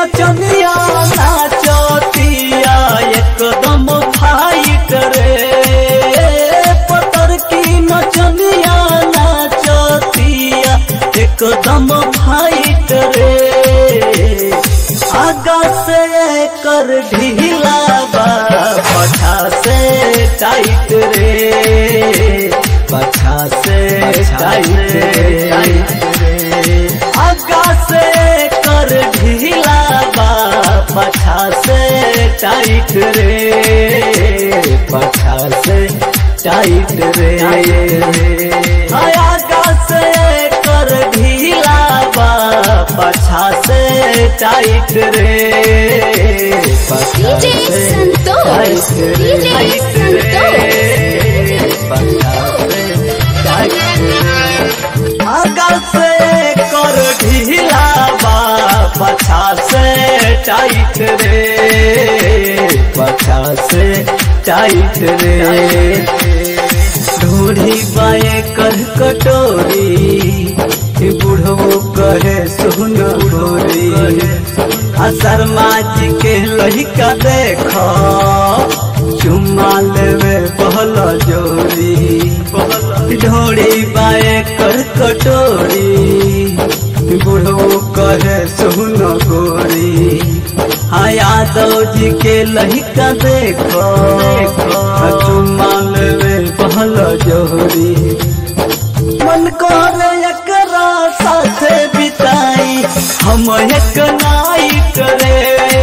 नचनिया नाचतिया एकदम फाइट रे पतर की नचनिया नाचतिया एकदम फाइट रे आगा से कर ढीला बा पछा से टाइट रे पछा से टाइट रे आगा से कर ढीला बा पछा से टाइट रे पछा से टाइट रे आगा से कर ढीला बा पछा से टाइट रे पछा DJ से संतोष, टाइट रे, DJ टाइट रे, पछा से टाइट रे। आगा से कर ढीला बा पछा से टाइट रे पछा से टाइट रे ढूढ़ी बाए कर कटोरी बुढ़ो कहे सुन ढोरी आ शर्मा जी के लहिका देख चुम्मा लेवे पहल जोरी ढोड़ी बाए कर कटोरी बुढ़ो कहे सुन गोरी हाँ यादव जी के लहिका देखो चुम्मा लेवे पहल जोरी मन करे एकरा साथे बिताई हम एक नाइट रे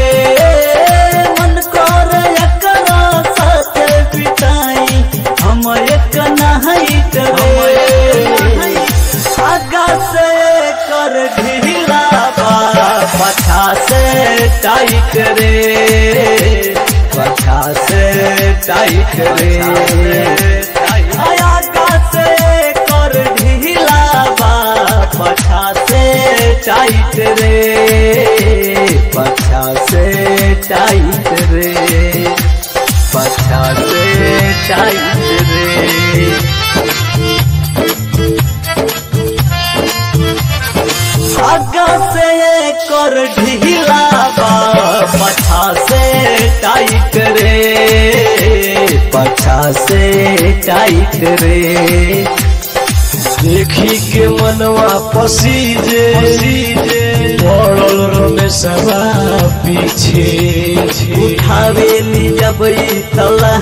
मन करे एकरा साथे बिताई हम एक नाइट रे आगा से कर ढीला बा पछा से टाइट रे पछा से टाइट रे आगा से कर ढीला बा पछा से टाइट रे पछा से टाइट रे पछा से टाइट रे आगा से कर ढीला बा पछा से टाइट रे पछा से टाइट रे देखी के मनवा पसीजे पड़ल रमेशवा पीछे उठावेली जब ई तला